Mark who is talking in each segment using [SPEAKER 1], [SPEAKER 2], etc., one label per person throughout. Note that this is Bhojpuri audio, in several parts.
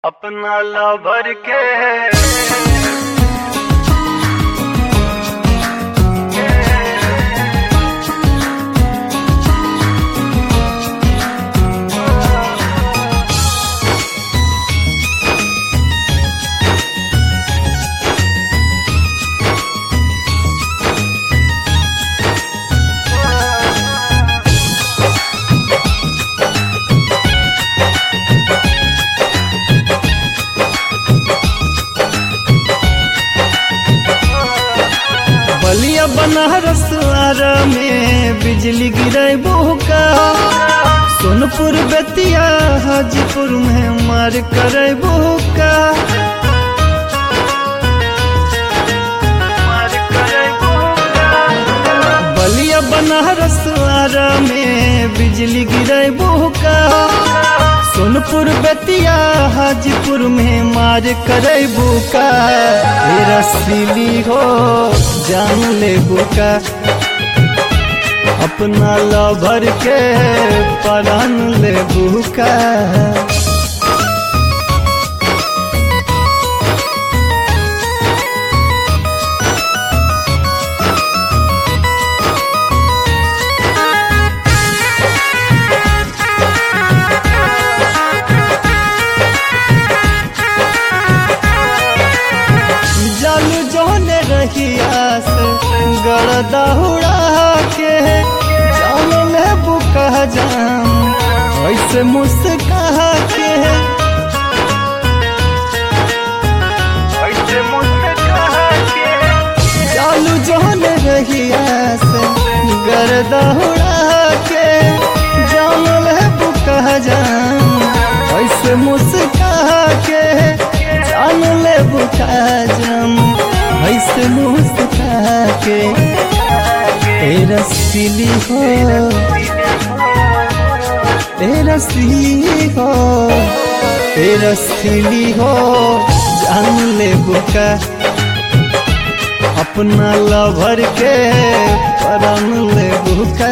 [SPEAKER 1] अपना ला भर के
[SPEAKER 2] बलिया बनारस आरा में बिजली गिरे का सोनपुर बेतिया हाजीपुर में मार करे का
[SPEAKER 1] मार करे
[SPEAKER 2] बलिया बनारस आरा में बिजली गिरे का सोनपुर बेतिया हाजीपुर में मार करे बुका हे रसीली हो जान ले बुका अपना लभर के परान ले बुका जल जोने रहिया से गरदा उड़ा के जान ले बुका जाम ऐसे मुस्का के
[SPEAKER 1] ऐसे मुझसे कहा के
[SPEAKER 2] चालू जोने रहिया से गरदा उड़ा के जान ले बुका जाम ऐसे मुस्का के जान ले बुका जाम ऐसे मुस्का के तेरा सिली हो तेरा सिली हो तेरा सिली हो जान ले बुका अपना लभर के परन ले बुका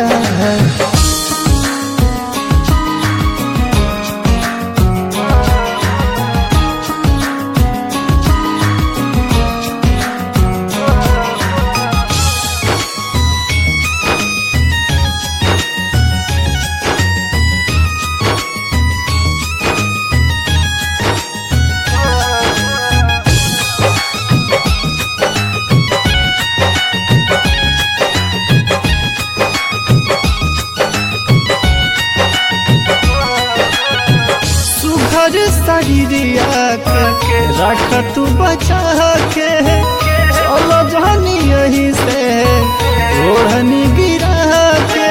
[SPEAKER 2] सुघर शरीरिया के रख तू बचा के चलो जानी यही से ओढ़नी गिरा के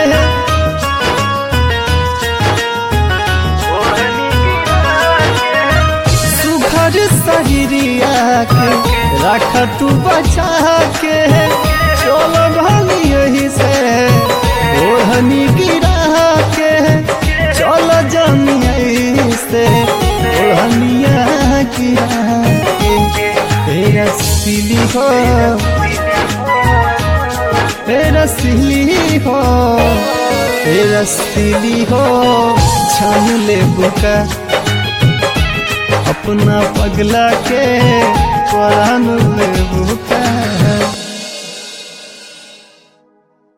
[SPEAKER 1] ओढ़नी गिरा के
[SPEAKER 2] सुघर शरीरिया के रख तू बचा के चलो जानी यही से ओढ़नी गिरा के चलो जानी यही से ओढ़निया गिरा के तेरा सिली हो तेरा सिली हो तेरा सिली हो छान ले बुका अपना पगला के परान ले बुका